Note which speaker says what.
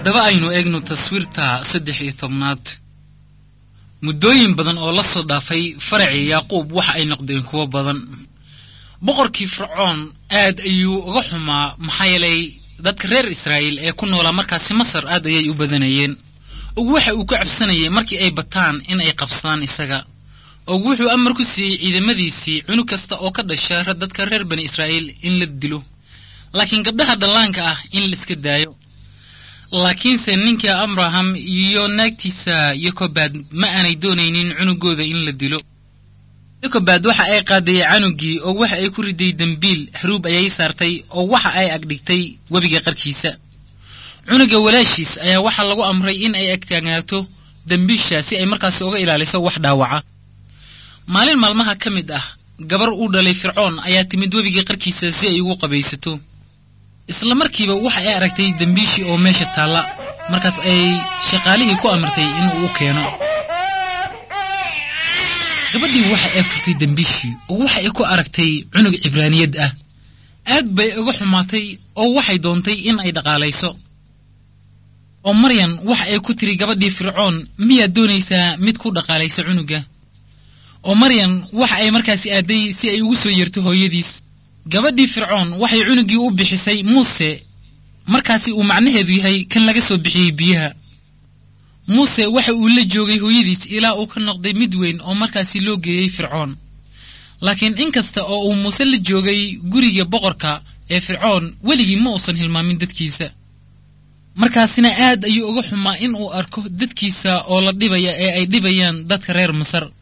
Speaker 1: haddaba aynu eegno taswiirta saddex iyo tobnaad muddooyin badan oo la soo dhaafay faracii yaaquub waxa ay noqdeen kuwo badan boqorkii fircoon aad ayuu uga xumaa maxaa yeelay dadka reer israa'iil ee ku noolaa markaasi masar aad ayay u badanayeen og waxa uu ka cabsanayay markii ay bataan in ay qabsadaan isaga og wuxuu amar ku siiyey ciidamadiisii cunug kasta oo ka dhasha dadka reer bani israa'iil in la dilo laakiin gabdhaha dhallaanka ah in la iska daayo laakiinse ninkii abraham iyo naagtiisa yokobaad ma aanay doonaynin cunugooda in la dilo yokobaad waxa ay qaadayey canugii oo waxa ay ku riday dembiil xaruub ayay saartay oo waxa ay agdhigtay webiga qarkiisa cunuga walaashiis ayaa waxaa lagu amray in ay agtaagnaato dembiisha si ay markaasi uga ilaaliso wax dhaawaca maalin maalmaha ka mid ah gabar uu dhalay fircoon ayaa timid webiga qarkiisa si ay ugu qabaysato isla markiiba waxa ay aragtay dembiishii oo meesha taalla markaas ay shaqaalihii ku amartay inuu u keeno gabadhii waxa ay furtay dembiishii oo waxa ay ku aragtay cunug cibraaniyad ah aad bay uga xumaatay oo waxay doontay in ay dhaqaalayso oo maryan waxa ay ku tiri gabadhii fircoon miyaad doonaysaa mid ku dhaqaalaysa cunuga oo maryan waxa ay markaasi aaday si ay ugu soo yeerto hooyadiis gabadhii fircoon waxay cunugii u bixisay muuse markaasi uu macnaheedu yahay kan laga soo bixiyey biyaha muuse waxa uu la joogay hooyadiis ilaa uu ka noqday mid weyn oo markaasi loo geeyey fircoon laakiin in kasta oo uu muuse la joogay guriga boqorka ee fircoon weligii ma uusan hilmaamin dadkiisa markaasina aad ayuu uga xumaa in uu arko dadkiisa oo la dhibaya ee ay dhibayaan dadka reer masar